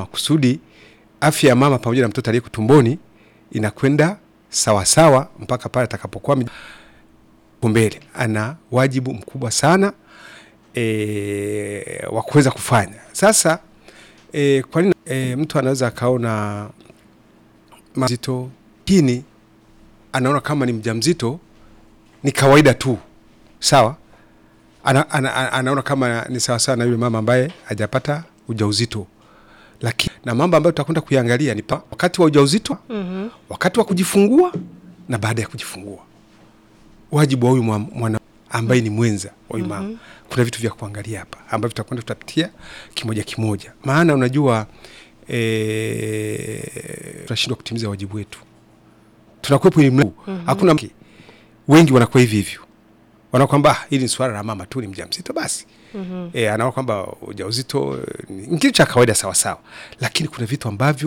mama kusudi afya ya mama pamoja na mtoto aliyeko tumboni inakwenda sawasawa mpaka pale atakapokuwa ame- mbele. Ana wajibu mkubwa sana e, wa kuweza kufanya sasa. E, kwa nini e, mtu anaweza akaona mazito kini anaona kama ni mjamzito ni kawaida tu sawa ana, ana, ana, anaona kama ni sawasawa na yule mama ambaye hajapata ujauzito lakini na mambo ambayo tutakwenda kuiangalia ni pa, wakati wa ujauzito Mhm. wakati wa kujifungua na baada ya kujifungua wajibu wa huyu mwa- mwana ambaye ni mwenza wa huyu mama kuna vitu vya kuangalia hapa ambavyo tutakwenda tutapitia kimoja kimoja maana unajua e, tunashindwa kutimiza wajibu wetu tunakuwepo elimu hakuna mke wengi wanakuwa hivi hivyo wanaona kwamba "Ah, hili ni swala la mama tu ni mjamzito basi mm-hmm. e, anaona kwamba ujauzito eh, ni kitu cha kawaida sawasawa lakini kuna vitu ambavyo